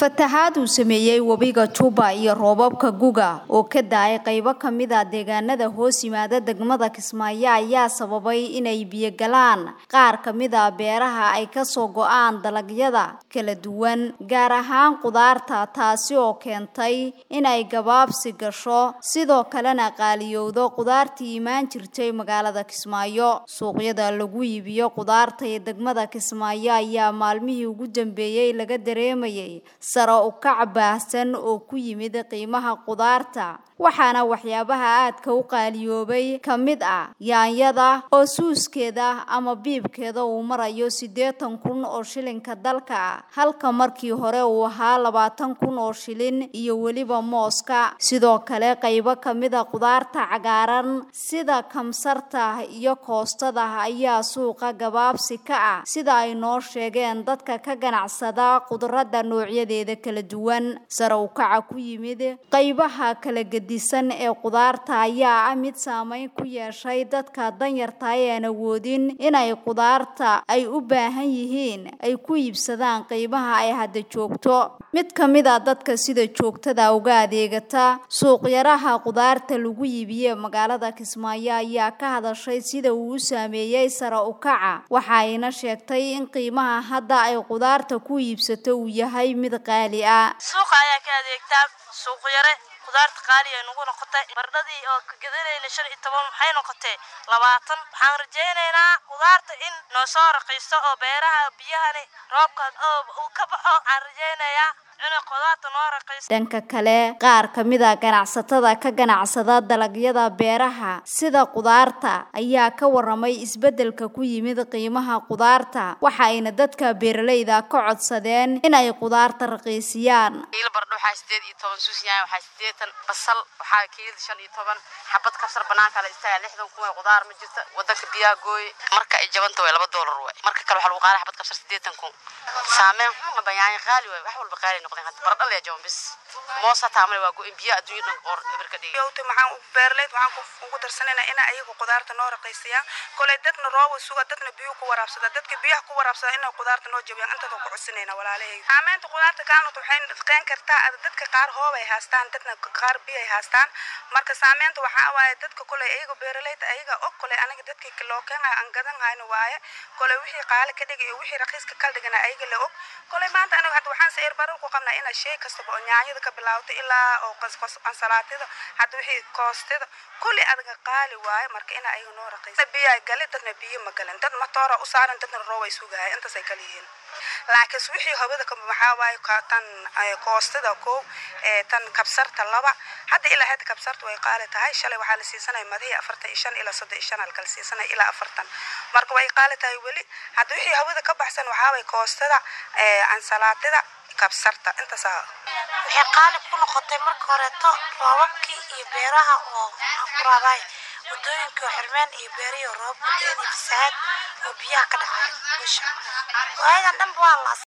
fatahaad uu sameeyey webiga Juba iyo roobabka guga oo ka daay qaybo ka mid ah deegaanada hoos yimaada degmada Kismaayo ayaa sababay inay biyo galaan qaar ka mid ah beeraha ay ka soo go'aan dalagyada kala duwan gaar ahaan qudaarta taasi oo keentay inay gabaabsi gasho sidoo kalena qaaliyowdo qudaartii imaan jirtay magaalada Kismaayo suuqyada lagu iibiyo qudaarta ee degmada Kismaayo ayaa maalmihii ugu dambeeyay laga dareemayay sare u kac baahsan oo ku yimid qiimaha qudaarta waxaana waxyaabaha aadka u qaaliyoobay ka mid ah yaanyada oo suuskeeda ama biibkeeda uu marayo siddeetan kun oo shilinka dalka ah halka markii hore uu ahaa labaatan kun oo shilin iyo weliba mooska sidoo kale qaybo ka mid a qudaarta cagaaran sida kamsarta iyo koostada ayaa suuqa gabaabsi ka ah sida ay noo sheegeen dadka ka ganacsada khudradda noocyadeeda kala duwan sare u kaca ku yimid qaybaha kala gedisan ee qudaarta ayaa ah mid saameyn ku yeeshay dadka danyarta ee aan awoodin inay qudaarta ay u baahan yihiin ay ku iibsadaan qiimaha ay hadda joogto mid ka mid a dadka sida joogtada uga adeegata suuqyaraha qudaarta lagu iibiye magaalada Kismaayo ayaa ka hadashay sida uu u saameeyay sare u kaca waxa ayna sheegtay in qiimaha hadda ay qudaarta ku iibsato uu yahay mid qaali ah suuqa ayaa ka adeegtaa suuq yare qudaarta qaali ay nagu noqotay bardhadii oo ka gadanayna shan iyo toban waxay noqotay labaatan waxaan rajaynaynaa qudaarta in noo soo raqiisto oo beeraha biyahani roobka oo uu ka baxo waxaan rajaynayaa inay qudaarta noo raqiisto dhanka kale qaar ka mid a ganacsatada ka ganacsada dalagyada beeraha sida qudaarta ayaa ka waramay isbeddelka ku yimid qiimaha qudaarta waxa ayna dadka beeralayda ka codsadeen inay qudaarta raqiisiyaan kiilo bardho waxaa sideed iyo toban suus yahay waxaa sideetan basal waxaa kiilo shan iyo toban xabad kabsar banaanka la istaaga lixdan kun ee qudaar ma jirta wadanka biyaa gooy marka ay jabanta way laba doolar way marka kale waxaa lagu qaaday xabad kabsar sideetan kun saameyn xun aba yaanya qaali way wax walba qaali noqdeen hadda bardho lee jaban bis moos hataa male waa go-in biyo adduunya dhan qoor eberka dhigay yowta maxaan beeraleyd waxaan ugu darsanayna ina ayagu qudaarta noo raqiisiyaan kolay dadna rooba suga dadna biyo ku waraabsada dadka biyaha ku waraabsada inay qudaarta noo jabiyaan intaasoo ku codsanayna walaalahayga saameynta qudaarta kaanut waxay qeen kartaa dadka qaar hoob ay haastaan dadna qaar biyo ay haastaan marka saameynta waxaa waaye dadka kolay ayaga beeraleyda ayaga og kolay aniga dadkii loo keenayo aan gadan hayno waaye kolay wixii qaali ka dhigay iyo wixii raqiiska kala dhigana ayaga la og kolay maanta aniga hadda waxaan sayr barar ku qabnaa inaa shay kastaba oo nyaanyada ka bilaawta ilaa oo qasqas ansalaatida hadda wixii koostida kulli adaga qaali waaye marka ina ayaga noo raqiisa biyaa gali dadna biyo ma galin dad matoora u saaran dadna roob ay sugahay intaas ay kala yihiin laakiin wixii hawada ka waxaa waaye tan koostida kow tan kabsarta laba hadda ilaa hadda kabsarta way qaali tahay shalay waxaa la siisanaya madihii afartan iyo shan ilaa soddon iyo shan halkala siisanaya ilaa afartan marka way qaali tahay weli hadda wixii hawada ka baxsan waxaa waaye koostada ansalaatida kabsarta intaasaa waxay qaali ku noqotay marka horeeto roobabkii iyo beeraha oo quraabay wadooyinkii oo xirmeen iyo beerihii oo roobab gudeedii fasahaad oo biyaha ka dhacay busha waayadan dhanba waa la